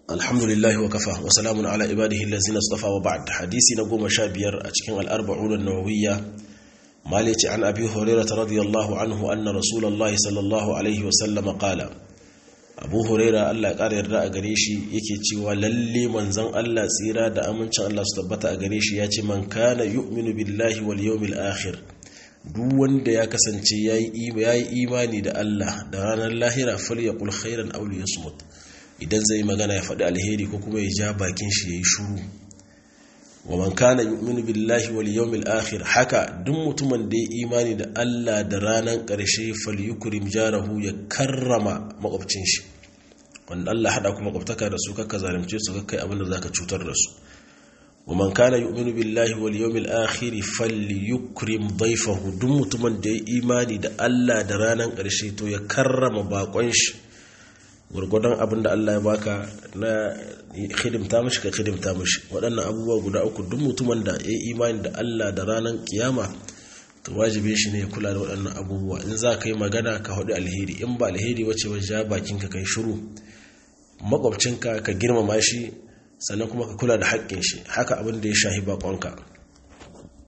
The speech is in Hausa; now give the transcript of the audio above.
alhamdulillahi wa kafa wa salamun ala ibadihi allazina istafa wa ba'd hadisi na goma sha biyar a cikin al-arba'un an-nawawiyya malici an abi hurairah radiyallahu anhu anna rasulullahi sallallahu alaihi wa sallam qala abu hurairah Allah ya kara yarda a gare shi yake cewa lalle manzon Allah tsira da amincin Allah su tabbata a gare shi ya ce man kana yu'minu billahi wal yawmil akhir duk wanda ya kasance yayi imani da Allah da ranar lahira falyaqul khairan aw liyasmut idan zai magana ya faɗi alheri ko kuma ya ja bakin shi yayi shuru wa man kana yu'minu billahi wal yawmil akhir haka duk mutumin da ya imani da Allah da ranar ƙarshe falyukrim jarahu ya karrama makwabcin shi wanda Allah hada kuma makwabtaka da su kakka zalunce su kakkai abin da zaka cutar da su wa man kana yu'minu billahi wal yawmil akhir falyukrim dayfahu duk mutumin da ya imani da Allah da ranar ƙarshe to ya karrama bakon shi gurgudan abin da Allah ya baka na hidimta mashi ka hidimta mashi waɗannan abubuwa guda uku duk mutumin da ya yi imani da Allah da ranar kiyama to wajibe shi ne ya kula da waɗannan abubuwa in za ka yi magana ka haɗu alheri in ba alheri wace wajen ja bakinka kai shiru makwabcinka ka girmama shi sannan kuma ka kula da haƙƙin shi haka abin da ya shahi baƙonka